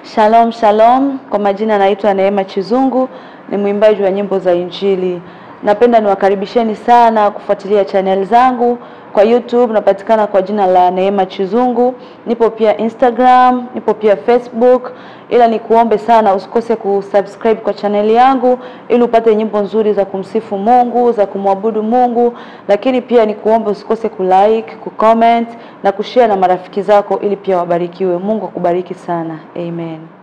Shalom shalom, kwa majina naitwa Neema Chizungu, ni mwimbaji wa nyimbo za Injili. Napenda niwakaribisheni sana kufuatilia channel zangu kwa YouTube, napatikana kwa jina la Neema Chizungu. Nipo pia Instagram, nipo pia Facebook, ila nikuombe sana usikose kusubscribe kwa channel yangu ili upate nyimbo nzuri za kumsifu Mungu, za kumwabudu Mungu, lakini pia nikuombe usikose kulike, kucomment na kushare na marafiki zako ili pia wabarikiwe. Mungu akubariki sana. Amen.